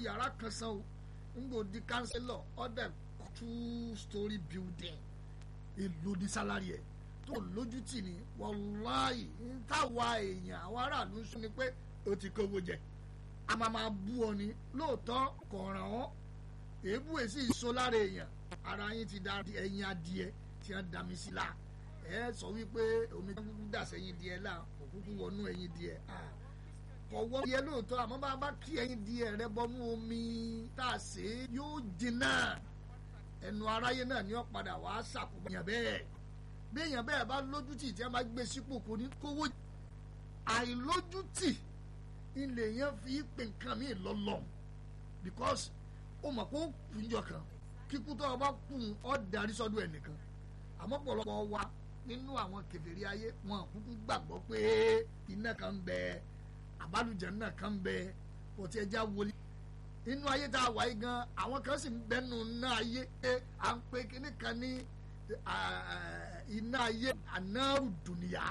yàrá kan san o ngbò di kánsílọ̀ ọ̀dẹ̀ two story building èlò ní sálárì ẹ̀ tó lójútì ní wàláì táwa èèyàn àwọn aráàlú ń sún ni pé o ti kówó jẹ a máa máa bú ọ ni lóòótọ́ kọ̀ọ̀ràn ọ́ èébú èsì ìso lára èèyàn ara yín ti da ẹyin adìẹ tí wọ́n da mi sí la ẹ sọ wípé omi tó kúkú dà sẹ́yìn díẹ̀ là òkúkú wọnú ẹyin díẹ̀ kọ̀wọ́ díẹ̀ lóòótọ́ àmọ́ bá a bá kí ẹyin díẹ̀ rẹ bọ́nú omi tá a sè é yóò jìnnà ẹnu aráyé náà ni ó padà wàá ṣàkóbá yàn bẹ́ẹ̀ bí èèyàn bẹ́ẹ̀ bá lójútì tí wọ́n bá gbé sípò kò ní kówó àìlójútì ilé yẹn fi pè nǹkan mi lọ́lọ́ because ó mọ̀ kó kùnjọ kan kíkú tó o bá kùn ọ́ darí sọ́dọ̀ ẹnìkan àmọ́ pọ̀lọpọ̀ wa nínú àwọn kèfèrí ayé wọn kúkú gbàgbọ́ pé iná kan ń bẹ àbálùjẹ náà kan ń bẹ ọtí ẹja wọlé inú ayé tá a wà yìí gan àwọn kan sì ń bẹnu náà ayé pé à ń pe kíní kan ní iná ayé anáàrù dùnìyà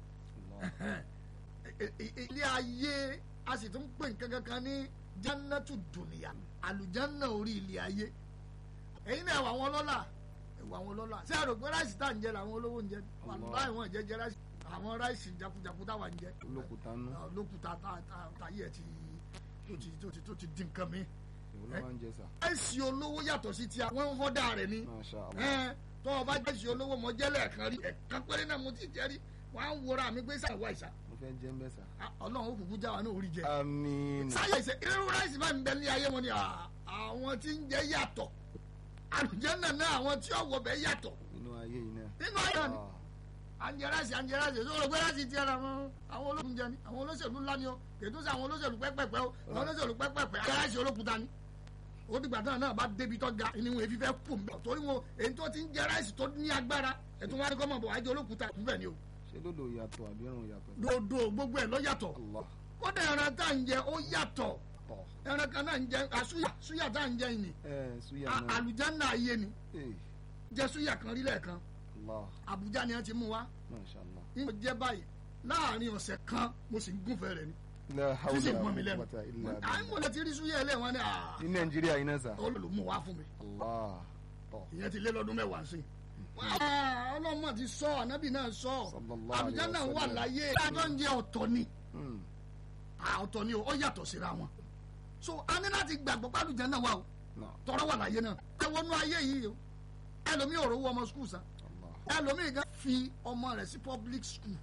ilé ayé a sì tún pè nǹkan kankan ní jannatu dùnìyà àlùjánnà orí ilé ayé ẹ̀yin náà wà wọn lọ́la wà wọn lọ́la ṣé àrògbé ráìsì tá à ń jẹ làwọn olówó ń jẹ wàlúwà ìwọ̀n jẹ jẹ ráìsì àwọn ráìsì jakujaku táwa ń jẹ olókùúta nù olókùúta táyé ẹ ti tó ti tó ti tó ti di nǹkan mi. ìwọ ló máa ń jẹ sà. ráìsì olówó yàtọ̀ sí ti àwọn ń họ́dà rẹ̀ ni Masha Allah. tó o bá jẹ́sì olówó mọ jẹ́lẹ̀ kan rí ẹ̀kan péré náà mo ti jẹ́ rí wọ́n á wọra mi gbé sàwọ́ àìsà mo fẹ́ jẹ́ ń bẹ́ sà. ọlọ́run ó kúkú já wa náà orí jẹ. àmín. sáyẹ̀ ìṣe irú ráìsì máa ń bẹ ní ayé wọn ni àwọn tí ń jẹ yàtọ̀ àlùjànnà náà àwọn tí ọ̀wọ̀ bẹ yàtọ̀ nínú ayé yìí náà. nínú ayé náà ni Ah, anjẹrẹsì anjẹrẹsì tó rò pé láti ti ara wọn àwọn ológun jẹ ni àwọn olóṣèlú ńlá ni o kètò sí àwọn olóṣèlú pẹ́pẹ́pẹ́ o àwọn olóṣèlú pẹ́pẹ́pẹ́ anjẹrẹsì olókùúta ni ó dìgbà náà náà bá débi tó ga ni wọn èfi fẹ́ kù mbẹ́ torí wọn èyí tó ti ń jẹrẹsì tó ní agbára ẹ̀tún wọn kọ́ mọ̀ bọ̀ wájú olókùúta níbẹ̀ ni o ṣé lódò yàtọ̀ àbí ẹ̀rùn yàtọ̀. dodo gbogbo ẹ̀ ló yàtọ̀ Allah kódà ẹran tá à ń jẹ ó yàtọ̀ tọ̀. ẹran kan náà ń jẹ àsúyà súyà tá à ń jẹ yìí ni ẹ suya à- náà. àlùjánnà ayé ni ee jẹ súyà kan rí lẹ́ẹ̀kan Allah Àbújá ni wọ́n ti mú wa Masha Allah. ń jẹ báyìí láàrin ọ̀sẹ̀ kan mo sì ń gúnfẹ́ rẹ̀ ni la tí sì hawla mọ́ mi wala lẹ́nu quwwata illa à ń billah. mọ̀lẹ́ ti rí súyà ilé wọn ni à ní nàìjíríà yìí náà sà. olùmú wa fún mi Allah tọ̀. ìyẹn ti lé lọ́dún mẹ́wàá sí i ọlọ́mọ ti sọ ànábì náà sọ Sallallahu Àbújá alaihi náà wà wasallam. láyé àjọ ń jẹ ọ̀tọ̀ ni Hmm. à, ọ̀tọ̀ ni o ó yàtọ̀ síra wọn so a ní láti gbàgbọ́ pé Àlùjá náà wà o Náà. tọrọ wà láyé náà ẹ wọnú ayé yìí o ẹlòmíì ò rówó ọmọ skul san Allah. ẹlòmíì gan fi ọmọ rẹ̀ sí public school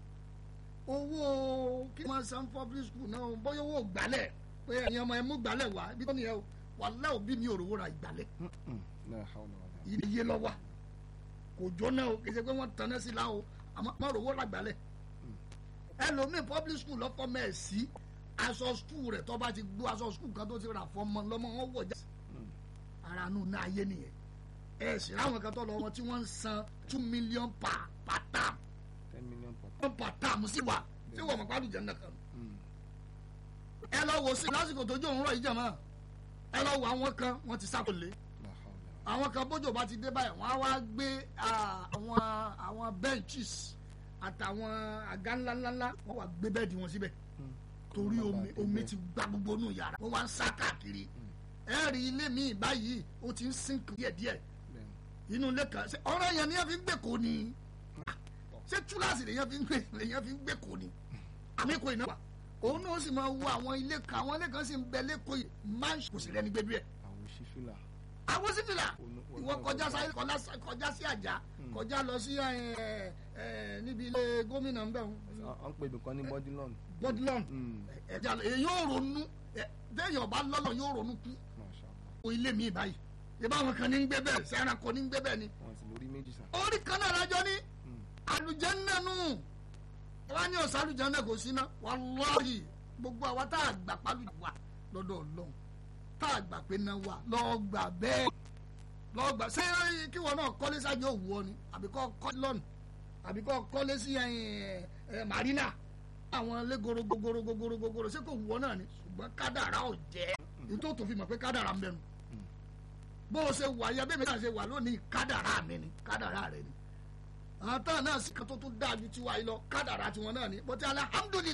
owó kí wọ́n san public school náà bóyá owó gbálẹ̀ pé ẹ̀yin ọmọ ẹ mú gbálẹ̀ wá ibi tó nìyẹn o wàlẹ́ òbí mi ò rówó ra ìgbálẹ̀ Mm-mm. la hawla wala. ilé yé lọ wa kò jóná o kì í ṣe pé wọ́n tanná sí la o àmọ́ má rówó ra ìgbálẹ̀ ẹlòmíì public school lọ́fọ́ mẹ́ẹ̀ sí aṣọ school rẹ̀ tó bá ti gbó aṣọ school kan tó ti rà fọmọ lọ́mọ wọn wọ̀ já Mm. ara nù náà ayé nìyẹn ẹ sì ráwọn kan tó lọ wọn tí wọ́n ń san two million per per term ten million per. wọ́n per term sí wa tí wọ́n mọ̀ pàdù jẹ́ nìkan Mm. ẹ lọ wo sí lásìkò tójú òun rọ̀ yìí jẹ̀ mọ́ ẹ lọ wo àwọn kan wọ́n ti sákòlé la hawla. àwọn kan bójú bá ti dé báyìí wọ́n á wá gbé ah, àwọn àwọn benches àtàwọn àga ńláńláńlá wọ́n wá gbé bẹ́ẹ̀dì wọn síbẹ̀ Mm. torí Kó má omi bàa dé omi bẹ́ẹ̀. ti gba gbogbo inú yàrá wọ́n wá ń sá káàkiri ẹ rí ilé mi báyìí ó ti ń sink díẹ̀díẹ̀ Bẹ́ẹ̀ni. inú ilé kan ṣe ọ̀rọ̀ yẹn ni yẹn fi ń gbé kò ní ṣé túláàsì lèyàn fi ń gbé lèyàn fi ń gbé kò ní àmì kò iná wà òun náà sì máa wo àwọn ilé kan àwọn ilé kan sì ń bẹ lẹ́kọ̀ọ́ yìí máa ń kò sí rẹ́ni gbé bí ẹ̀ àwọn sífìlà. àwọn sífìlà Onu- ìwọ onu- kọjá sáyé kọjá sí- kọjá sí àjà kọjá lọ sí ẹ, ẹ, níbi ilé gómìnà ńbẹ à ń pè nìkan ní bọ́dúlọ́ọ̀nù. bọdúlọ́n Mm. ẹ̀já èyí yóò ronú ẹ, téèyàn bá lọ́lọ́ yóò ronú kú Masha Allah. o ilé mi báyìí ìbá àwọn kan ní ń gbé bẹ́ẹ̀ sẹ́ran kan ní ń gbé bẹ́ẹ̀ ni wọn sì lórí méjì sà. orí kan náà lájọ ní Mm. àlùjánnà nù wọ́n ní ọ̀sán àlùjánnà kò sí ná wàláhì gbogbo àwa tá a gbà pálù wà lọ́dọ̀ ọlọ́run tá a gbà pé náà wà lọ́ọ́ gbà bẹ́ẹ̀ lọ́ọ́ gbà ṣé kí wọn náà kọ́lé sáájú òwú ọ ni àbí kọ́ kọ́lé lọ́nù àbí kọ́ kọ́lé sí ẹ, ẹ, marina àwọn ilé gorogogorogogoro ṣé kò wù ọ náà ni ṣùgbọ́n kádàrá ò jẹ́ nítorí tó fi mọ̀ pé kádàrá ń bẹ̀rù bó o ṣe wà yẹ bẹ́ẹ̀ mi náà ṣe wà lónìí kádàrá mi ni kádàrá rẹ ni àwọn táwọn náà sì kan tó tún dáa ju tiwa yìí lọ kádàrá tiwọn náà ni bọ́tí alhamdulilayi.